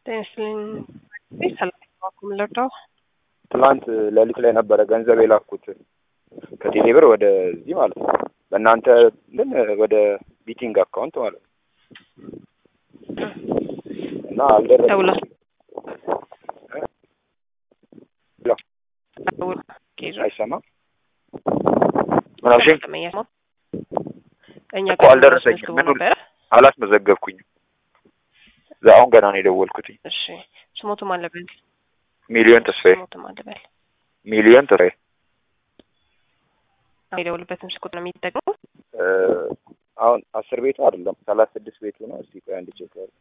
ጤና ይስጥልኝ። ሰላም ዋልኩም ልርዳው? ትናንት ሌሊት ላይ ነበረ ገንዘብ የላኩት ከቴሌ ብር ወደዚህ ማለት ነው። በእናንተ ግን ወደ ቢቲንግ አካውንት ማለት ነው እና አልደረሰም። ደውላ ሄሎ፣ ደውላ ኬዞ አይሰማም? ምን አልሽኝ? ተመኛት ነው እኛ እኮ አልደረሰኝም። አስመዝግቦ ምን ነበረ። አላስመዘገብኩኝም። አሁን ገና ነው የደወልኩትኝ። እሺ ስሞቱም አለበል ሚሊዮን ተስፋዬ ስሞቱም አለበል ሚሊዮን ተስፋዬ የደውልበትም ስልክ ቁጥር ነው የሚጠቅመው። እ አሁን አስር ቤቱ አይደለም ሰላሳ ስድስት ቤቱ ነው። እስቲ ቆይ አንድ ቼክ ያለ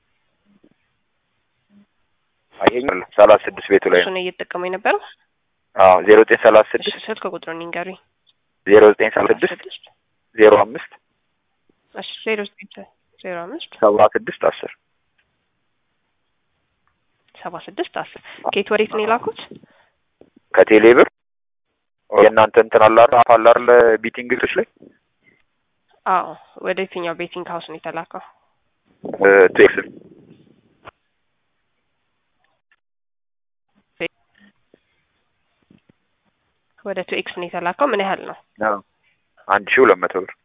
አይሄኝ ሰላሳ ስድስት ቤቱ ላይ ነው። እሱን እየተጠቀሙ የነበረው አዎ ዜሮ ዘጠኝ ሰላሳ እሺ ስድስት ስልክ ቁጥሩን ይንገሩኝ። ዜሮ ዘጠኝ ሰላሳ ስድስት ስድስት ዜሮ አምስት እሺ ዜሮ ዘጠኝ ዜሮ አምስት ሰባ ስድስት አስር ሰባ ስድስት አስር ኬት ወዴት ነው የላኩት? ከቴሌ ብር የእናንተ እንትን አለ አይደል አፍ አለ አይደል ቢቲንግ ቤቶች ላይ አዎ ወደ የትኛው ቤቲንግ ሀውስ ነው የተላከው? እ ቴክስ ወደ ቱ ኤክስ ነው የተላከው። ምን ያህል ነው? አንድ ሺህ ሁለት መቶ ብር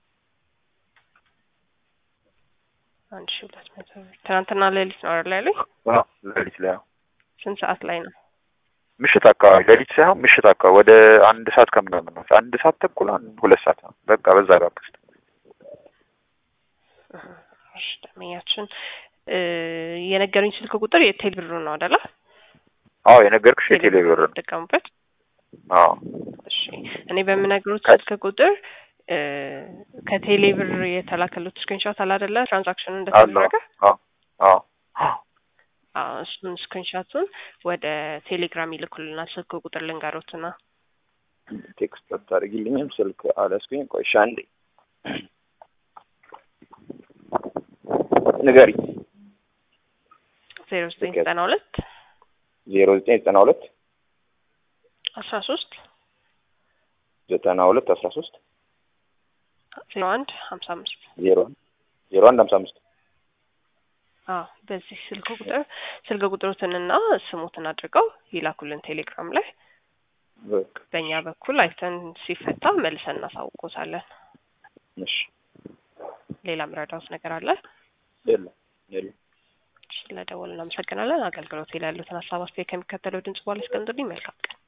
አንድ ሺህ ሁለት መቶ ብር። ትናንትና ሌሊት ነው አይደል ያለኝ? አዎ ሌሊት ላይ አዎ ስንት ሰዓት ላይ ነው? ምሽት አካባቢ ሌሊት ሳይሆን ምሽት አካባቢ ወደ አንድ ሰዓት ከምናምን ነው። አንድ ሰዓት ተኩል አንድ ሁለት ሰዓት ነው። በቃ በዛ ጋር ውስጥ እሺ ደመኛችን እ የነገሩኝ ስልክ ቁጥር የቴል ብሩ ነው አይደለ? አዎ የነገርኩሽ የቴሌ ብር ነው። ተጠቀሙበት። አዎ እሺ እኔ በምነግሩት ከ- ስልክ ቁጥር እ ከቴሌ ብር የተላከሉት ስክሪንሾት አለ አይደለ? ትራንዛክሽኑ አለ እንደተደረገ አዎ አዎ አዎ እሱን ስክሪንሾቱን ወደ ቴሌግራም ይልኩልናል። ስልክ ቁጥር ልንገሮትና ቴክስት አታደርጊልኝም? ስልክ አላስኩኝ። ቆይ እሺ አንዴ ንገሪኝ። ዜሮ ዘጠኝ ዘጠና ሁለት ዜሮ ዘጠኝ ዘጠና ሁለት አስራ ሶስት ዘጠና ሁለት አስራ ሶስት ዜሮ አንድ ሀምሳ አምስት ዜሮ ዜሮ አንድ ሀምሳ አምስት አዎ በዚህ ስልክ ቁጥር ስልክ ቁጥሩትንና ስሙትን አድርገው ይላኩልን ቴሌግራም ላይ። በቃ በእኛ በኩል አይተን ሲፈታ መልሰን እናሳውቆታለን። እሺ ሌላ ምረዳውት ነገር አለ? የለም የለም ስለደወል እናመሰግናለን። አገልግሎት ላይ ያሉትን ሀሳብ አስተያየት ከሚከተለው ድምጽ በኋላ ያስቀምጡልኝ። መልካም ቀን።